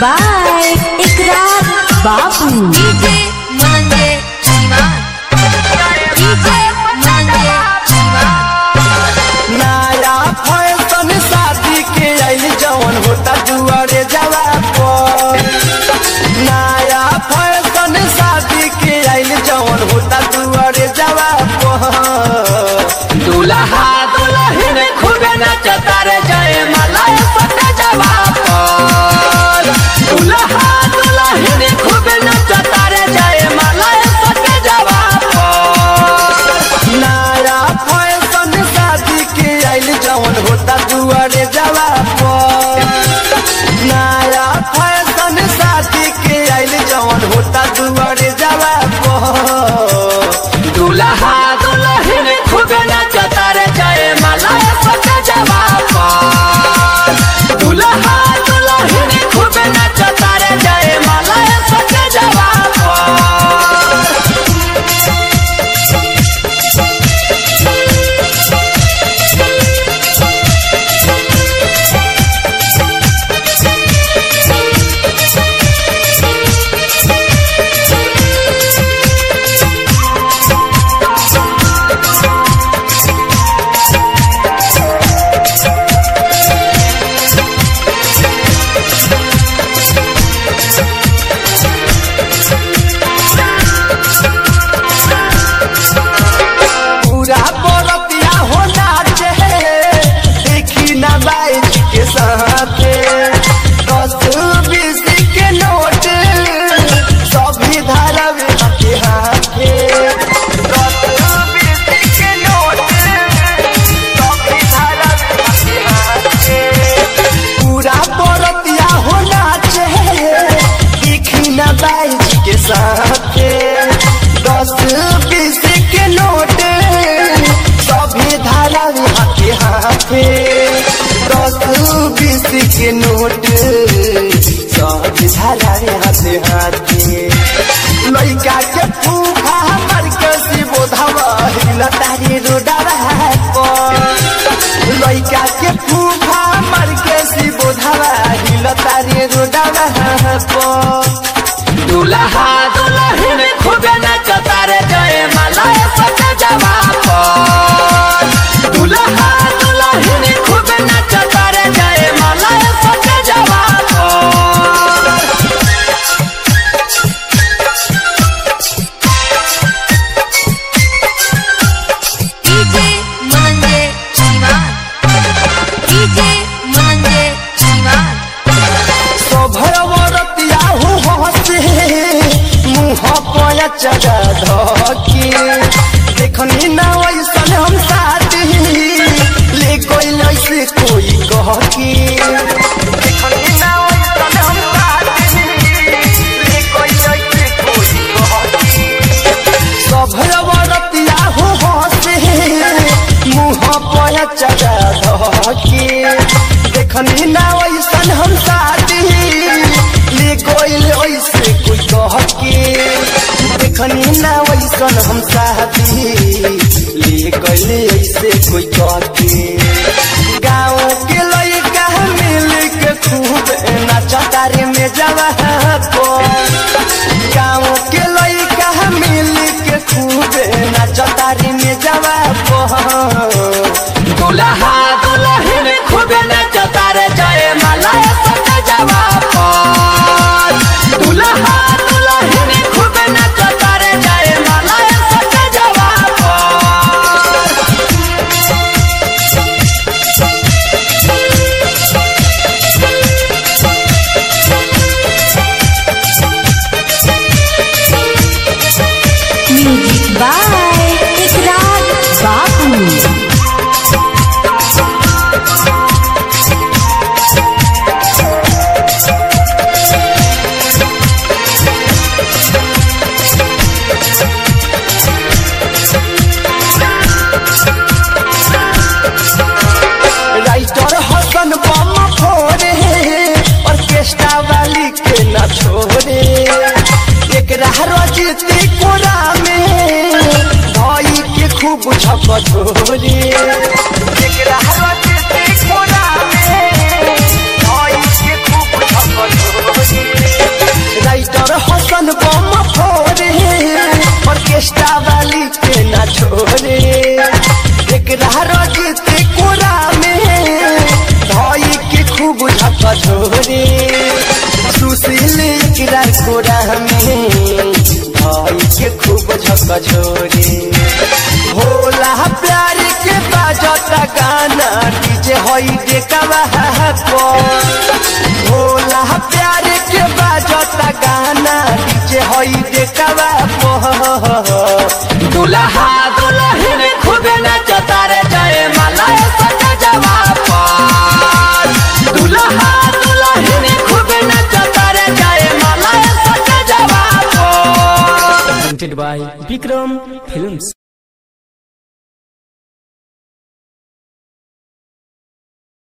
By Ikrar Babu DJ Mananje Siwan DJ Mananje Siwan नया fashion शादी के आइल जवन होता दुआरे जवा पर नया फैशन शादी के आइल जवन होता दुआरे जवा पर दूल्हा दुल्हन खूबे नचता रे जय मलाई सटे जवा पर दूल्हा दुल्हन खूबे नचता रे जय मलाई सटे जवा पर नया फैशन शादी के आइल जवन होता दुआरे जवा पर नया फैशन शादी के आइल जवन होता दुआरे जवा पर दूल्हा दुल्हन खूब नचता रे जय मला सटे जवा पर दूल्हा दुल्हन खूब नचता रे जय मला सटे जवा पर पूरा बरतिया हो नाचे देखी ना बाइक के साथे दस बीस के नोट सभी धारवे के हाथे दस बीस के नोट सभी धारवे के हाथे पूरा बरतिया हो नाचे देखी ना बाइक के साथे दस बीस के नोट सभी धारा हाथे हाथे दस बीस के नोट सभी धारा हाथे हाथे लइका के फूफा मर के शिवो धवा तारी रोडा लइका के फूफा मर के शिवो धवा तारी रोडा दूल्हा दुल्हन खूबे नचता रे जय मला सटे जवा पर दूल्हा दुल्हन खूबे नचता रे जय मला सटे जवा पर डीजे मनंजे शिवान डीजे मनंजे शिवान सभरवरतिया हो हसे मुँह पया चढ़ा धकी देखनी ना वैसन हम साथी ले कोई ऐसे कोई कहकी देखनी ना वैसन हम साथी ले कोई ऐसे कोई कहकी सभरवरतिया हो हसे मुँह पया चढ़ा धकी देखनी ना वैसन हम साथी ले कोई ऐसे कोई कहके देखनी ना वैसन हम साथी ले कोई ऐसे कोई कहके गाँव के लइका मिल के खूब नचता रे में जवा गाँव के लइका मिल के खूब नचता रे में जवा दूल्हा दुल्हन खूब नचता रे जय मला सटे जवा पर दूल्हा दुल्हन खूब नचता रे जय मला सटे जवा पर म्यूजिक बाय इकरार बाबू राइटर हसन बम फोड़े ऑर्केस्ट्रा वाली के न छोड़े एक रजती कोरा में भाई के खूब झप छोड़े एक रजती कोरा में भाई के खूब झप छोड़े बछोरी होला प्यार के बाजता गाना डीजे होई देखवा होला प्यार के बाजता गाना डीजे होई देखवा दुल्हा दुल्हन खूब नचता रे जय माला सज जवाब दुल्हा दुल्हन खूब नचता रे जय माला सज जवाब presented by Bikram Films.